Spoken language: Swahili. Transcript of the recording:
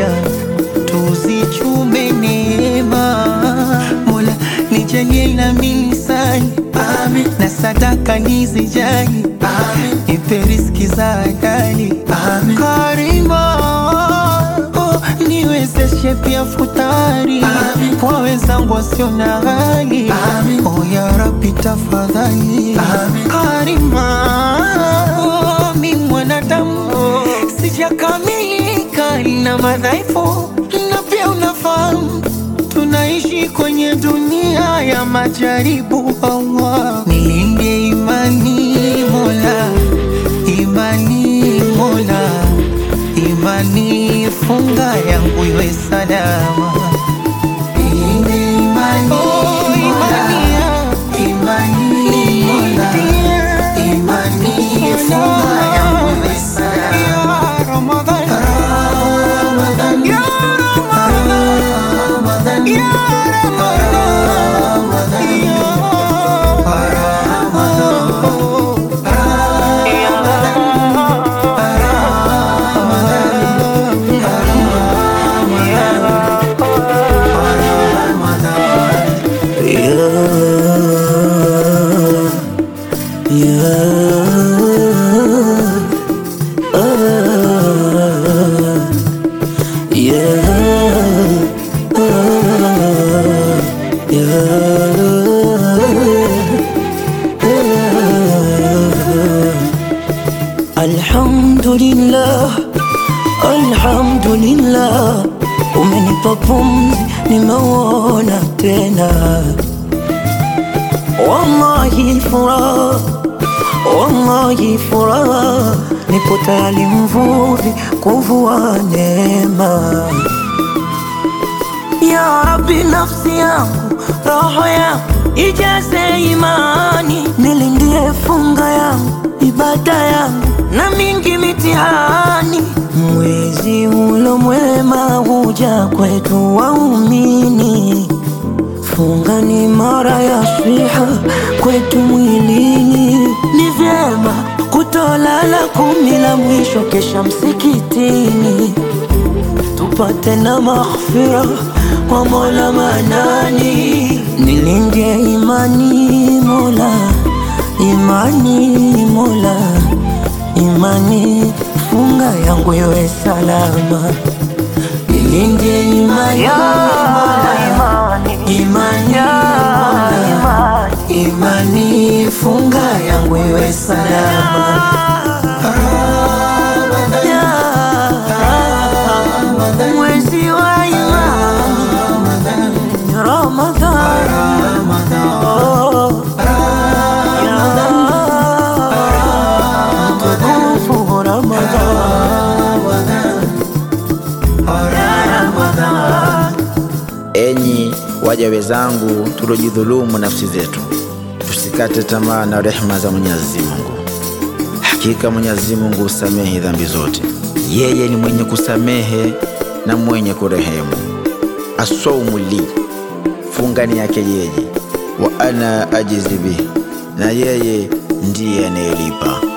moja tuzichume neema. Mola nijalie na misali Amen. na sadaka nizijali nipe riziki za halali Karima oh, niwezeshe pia futari kwa wenzangu wasio na hali oh, ya Rabbi tafadhali Karima oh, mi mwanadamu sijakamilika na madhaifu na pia unafahamu tunaishi kwenye dunia ya majaribu. Allah, nilinde imani Mola, imani Mola, imani funga yangu iwe salama. Nilinde imani Mola, imani Mola, imani funga yangu iwe salama. Ya Ramadhan, ya Ramadhan, ya Alhamdulillah, alhamdulillah, umenipa pumzi, nimeuona tena. Wallahi furaha, wallahi furaha, nipo tayari mvuvi kuvua neema. Ya Rabbi, nafsi yangu, roho yangu ijaze imani, nilindie funga yangu, ibada yangu na mingi mitihani. Mwezi ulo mwema huja kwetu waumini, funga ni mara ya swiha kwetu mwilini. Ni vyema kutolala kumi la mwisho kesha msikitini tupate na maghfira kwa Mola Manani, nilinde imani Mola, imani Mola, imani funga yangu iwe salama, nilinde imani Mola, imani Mola, imani funga yangu iwe salama. Mwezi wa imani Ramadhan, oh, ya mtukufu Ramadhan. Enyi waja wenzangu, tuliojidhulumu nafsi zetu, tusikate tamaa na rehema za Mwenyezi Mungu. Hakika Mwenyezi Mungu husamehe dhambi zote, yeye ni mwenye kusamehe na mwenye kurehemu. Asaumu li, funga ni yake yeye, wa ana ajizi bihi, na yeye ndiye anayelipa.